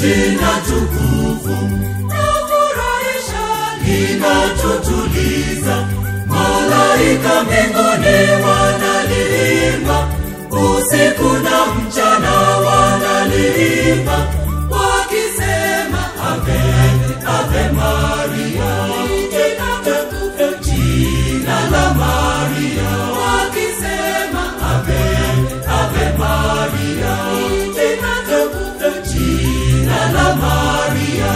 jina tukufu na furahisha linatutuliza malaika mbinguni wanaliimba usiku na mchana wanaliimba wakisema ave ave maria jina tukufu jina la maria wakisema ave ave maria jina tukufu jina la maria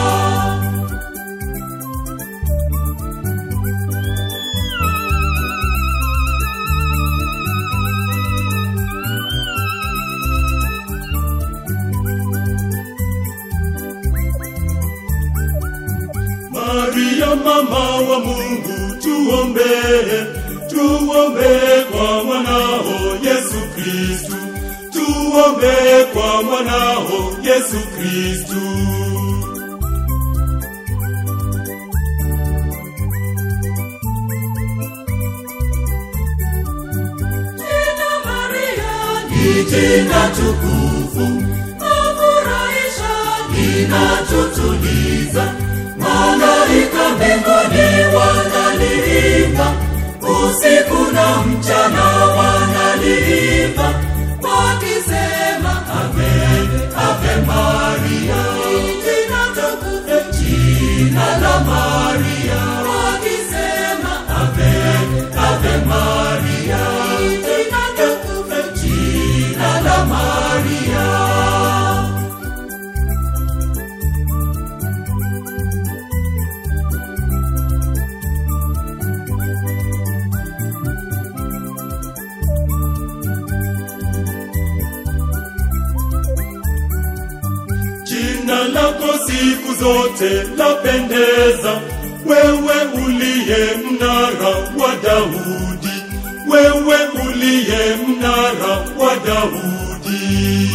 Maria mama wa Mungu tuombee, tuombee kwa mwanao Yesu Kristu, tuombee kwa mwanao Yesu Kristu. Jina Maria ni jina tukufu, afurahisha, linatutuliza. Malaika mbinguni wanaliimba, usiku na mchana wanaliimba, wakisema ave ave Maria, jina tukufu, jina la Maria, wakisema ave ave Maria, jina tukufu, jina la Maria. Jina lako siku zote lapendeza, wewe uliye mnara wa Daudi, wewe uliye mnara wa Daudi.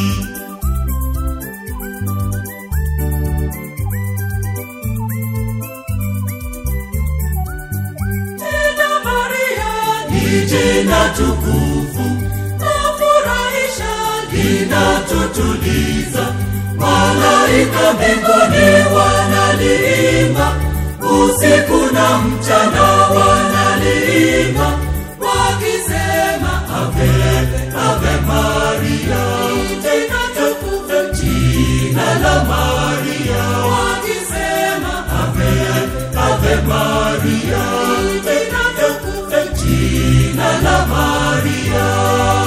Jina Maria ni jina tukufu, afurahisha, linatutuliza. Malaika mbinguni wanaliimba, usiku na mchana wanaliimba, wakisema ave ave Maria, jina tukufu, jina la Maria, wakisema ave ave Maria, jina tukufu, jina la Maria.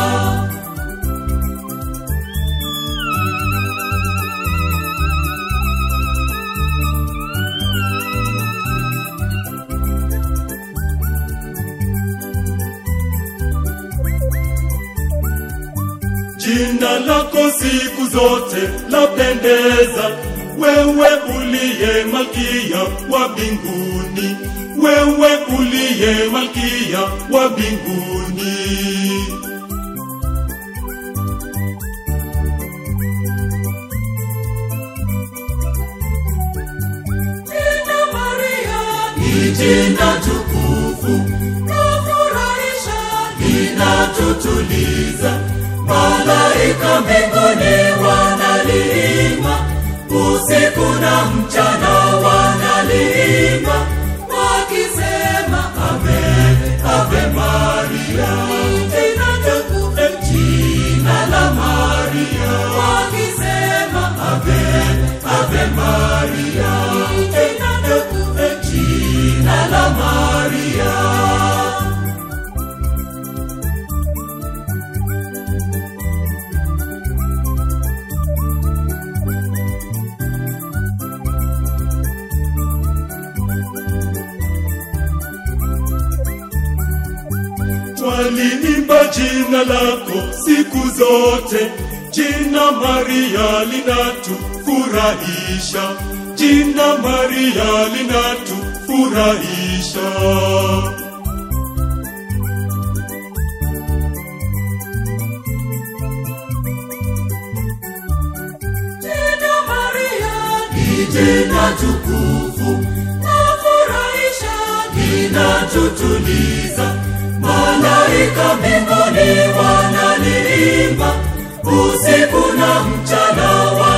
Jina lako siku zote lapendeza, wewe uliye malkia wa mbinguni, wewe uliye malkia wa mbinguni. Jina Maria ni jina tukufu, lafurahisha, linatutuliza. Malaika mbinguni wanaliimba, usiku na mchana wanaliimba, wakisema ave ave Maria, jina tukufu, jina la Maria, wakisema ave ave Maria, jina tukufu, jina la Maria. Twaliimba jina lako siku zote, jina Maria linatufurahisha, jina Maria linatufurahisha. Jina Maria ni jina tukufu, lafurahisha, linatutuliza. Malaika mbinguni wanaliimba, usiku na mchana wa